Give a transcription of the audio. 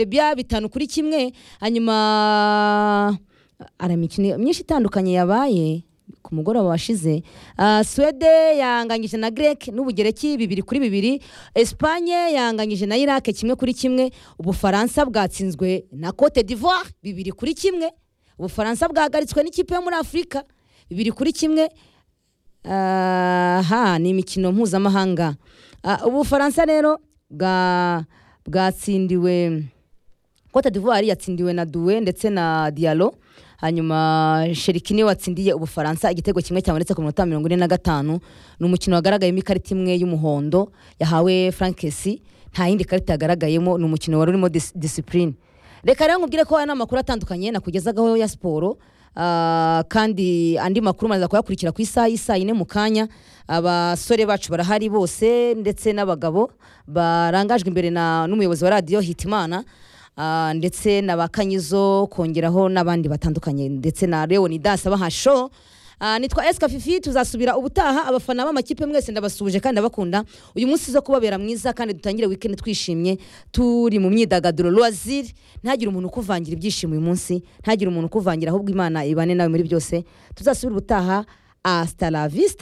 bya bitanu kuri kimwe hanyuma hari imikino myinshi itandukanye yabaye ku mugoroba washize Ah, suwede yanganyije na grek n'ubugereki bibiri kuri bibiri esipanye yanganyije na irake kimwe kuri kimwe ubufaransa bwatsinzwe na cote d'ivoire bibiri kuri kimwe ubufaransa bwahagaritswe n'ikipe yo muri afurika bibiri kuri kimwe aha ni imikino mpuzamahanga Ah, ubufaransa rero bwa bwatsindiwe cote d'ivoire yatsindiwe na duwe ndetse na dialo hanyuma sheriki niwe watsindiye ubufaransa igitego kimwe cyabonetse ku minota mirongo ine na gatanu ni umukino wagaragayemo ikarita imwe y'umuhondo yahawe frankesi nta yindi karita yagaragayemo ni umukino wari urimo dis- discipline reka rero nkubwire ko aya ni amakuru atandukanye nakugezagaho ya siporo Ah, kandi andi makuru muraza kuyakurikira ku isaha y'isaa yine mu kanya abasore bacu barahari bose ndetse n'abagabo barangajwe imbere na- n'umuyobozi wa radiyo hitimana Ah, ndetse na ba kanyizo kongeraho n'abandi batandukanye ndetse na leonidas bahasho Ah, nitwa esika fifi tuzasubira ubutaha abafana b'amakipe mwese ndabasuhuje kandi ndabakunda uyu munsi zo kubabera mwiza kandi dutangire weekend twishimye turi mu myidagaduro loisir ntagire umuntu ukuvangira ibyishimo uyu munsi ntagire umuntu ukuvangira ahubwo imana ibane nawe muri byose tuzasubira ubutaha hasta la vista